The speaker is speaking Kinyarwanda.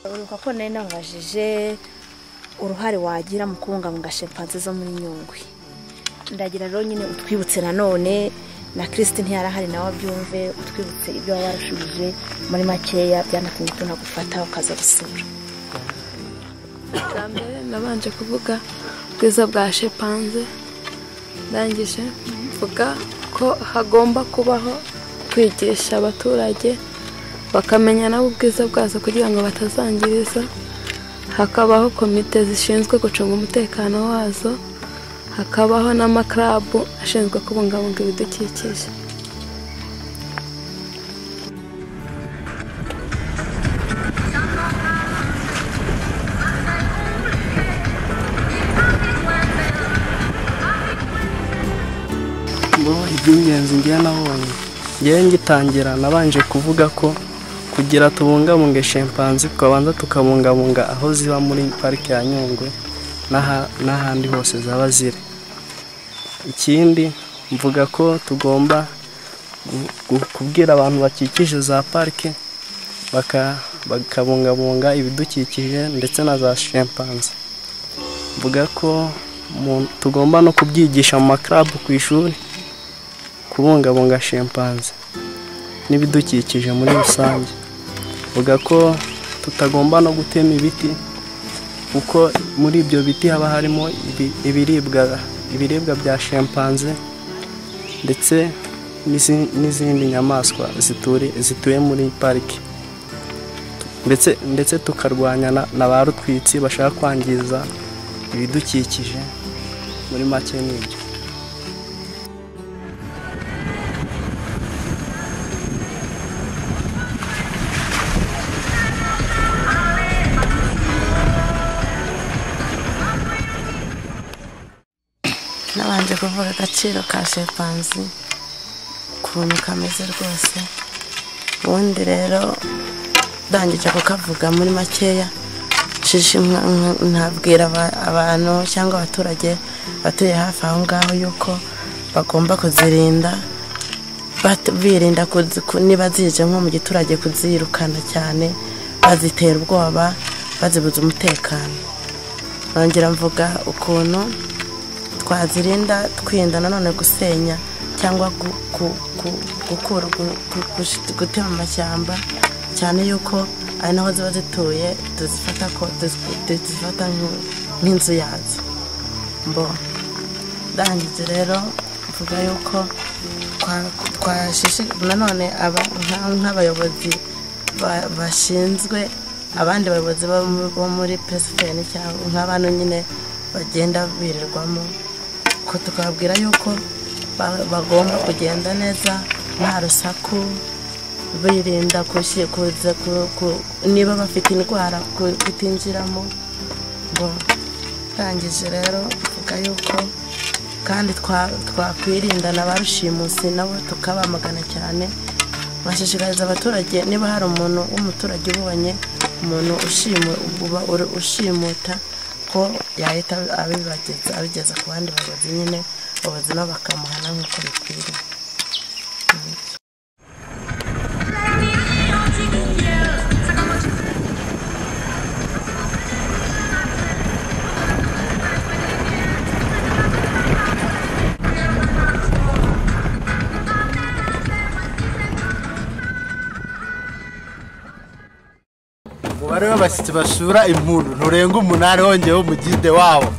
birashoboka ko nari nabajije uruhare wagira mu kubungabunga shimpanze zo muri nyungwe ndagira rero nyine utwibutse nanone na kirisiti ntiyarahari nawe abyumve utwibutse ibyo waba warashubije muri makeya byanatumye tunagufata ukaza gusura bwa mbere nabanje kuvuga ubwiza bwa shepanze ndangije mvuga ko hagomba kubaho kwigisha abaturage bakamenya nabo ubwiza bwazo kugira ngo batazangiriza hakabaho komite zishinzwe gucunga umutekano wazo hakabaho n'amakarabu ashinzwe kubungabunga ibidukikije ngo iby'ingenzi ngewe nabonye ngewe ngitangira nabanje kuvuga ko kugira tubungabunge shimpanzi tukabanza tukabungabunga aho ziba muri parike ya nyungwe n'aha- n'ahandi hose zaba ziri ikindi mvuga ko tugomba gu- gu- kubwira abantu bakikije za parike baka- bakabungabunga ibidukikije ndetse na za shimpanzi mvuga ko mu- tugomba no kubyigisha mu makarabu ku ishuri kubungabunga shimpanze n'ibidukikije muri rusange vuga ko tutagomba no gutema ibiti kuko muri ibyo biti haba harimo ibi- ibiribwa ibiribwa bya shimpanze ndetse n'izi- n'izindi nyamaswa zituri- zituye muri pariki ndetse ndetse tukarwanya na- na ba rutwitsi bashaka kwangiza ibidukikije muri make ni ibyo nabanje kuvuga agaciro ka shepanzi ukuntu kameze rwose ubundi rero ndangije kukavuga muri makeya nshishe nka- nka- nabwira aba- abantu cyangwa abaturage batuye hafi aho ngaho yuko bagomba kuzirinda bat- birinda kuzi- ku- niba zije nko mu giturage kuzirukana cyane bazitera ubwoba bazibuza umutekano nongera mvuga ukuntu twazirinda twirinda nanone gusenya cyangwa gu- gu- gu- gukura gu- gu- gush- gutema amashyamba cyane yuko ari naho ziba zituye tuzifata ko tuzi- tuzifata nk'u- nk'inzu yazo mbo ndangije rero mvuga yuko twa- twashishi nanone aba- nka- nk'abayobozi ba- bashinzwe abandi bayobozi bo mu- bo muri pesifeni cyangwa nk'abantu nyine bagenda birirwamo ko tukababwira yuko ba- bagomba kugenda neza nta rusaku birinda kushi- kuza ku- ku- niba bafite indwara ku- kutinjiramo ngo ndangije rero mvuga yuko kandi twa- twakwirinda na ba rushimusi nabo tukabamagana cyane bashishikariza abaturage niba hari umuntu w'umuturage ubonye umuntu ushimu- uba uri- ushimuta ko yahita abibageza abigeza ku bandi bayobozi nyine abayobozi nabo bakamuhana nk'uko bikwiriye umubare w'abashyitsi basura impundu nturenga umunani wongeyeho umugide wabo